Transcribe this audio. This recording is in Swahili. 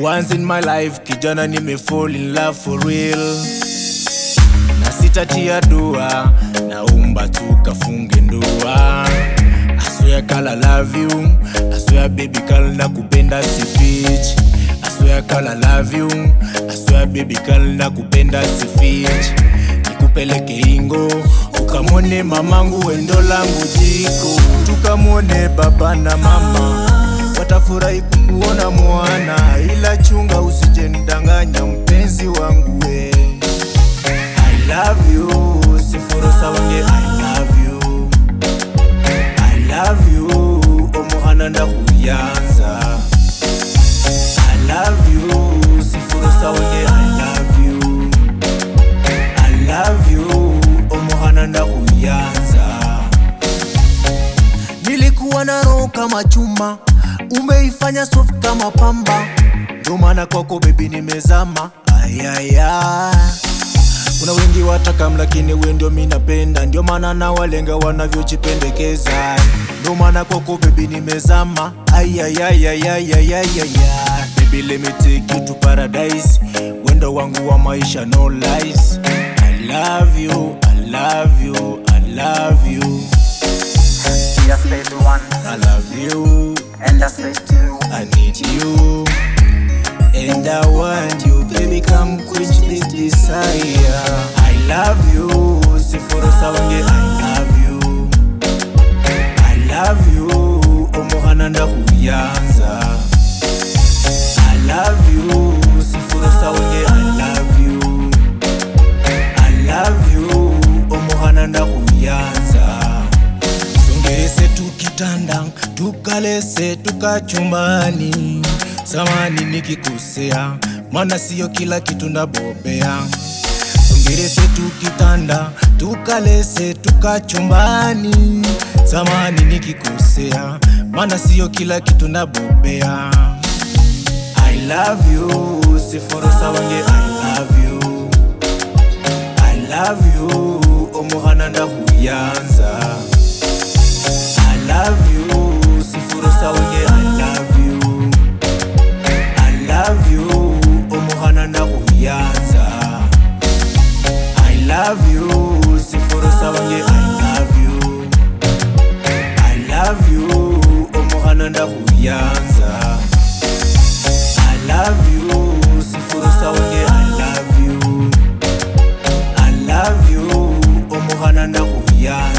once in my life kijana nime fall in love for real na sitatia dua naumba tukafunge ndoa I swear girl I love you I swear baby girl nakupenda sifich I swear girl I love you I swear baby girl nakupenda sifich nikupeleke ingo ukamwone mamangu wendo langu jiko tukamwone baba na mama watafurahi kukuona mwana ila chunga usijenidanganya mpenzi wangu we I love you siforosa wange I love you I love you omuhana ndakuyanza I love you siforosa wange I love you I love you omuhana ndakuyanza Nilikuwa na roho kama chuma, umeifanya soft kama pamba, ndio maana kwako baby nimezama. Ayaya, kuna wengi watakam, lakini we ndio mi napenda, ndio maana na walenga wanavyojipendekeza, ndio maana kwako baby nimezama. Ayayayayayayaya, baby let me take you to paradise, wendo wangu wa maisha no lies. I love you, I love you, I love you. Just baby one, I love you, and just say two. I need you, and I want you, baby, come quench this desire. I love you, Siforo Sawange, I love you, I love you, Omohana ndakuyanza. I love you, Siforo Sawange, I love you, I love you, Omohana ndakuyanza. Songerese tukitanda tukalese tukachumbani, samani nikikosea, maana siyo kila kitu ndabobea. Songerese tukitanda tukalese tukachumbani, samani nikikosea, maana siyo kila kitu ndabobea. I love you, siforo sawange I love you, I love you, omuhana ndakuyanza. I love you, sifuro sawange I love you I love you, omuhana ndakuyanza I love you, sifuro sawange I love you I love you, omuhana ndakuyanza I love you, sifuro sawange I love you I love you, omuhana ndakuyanza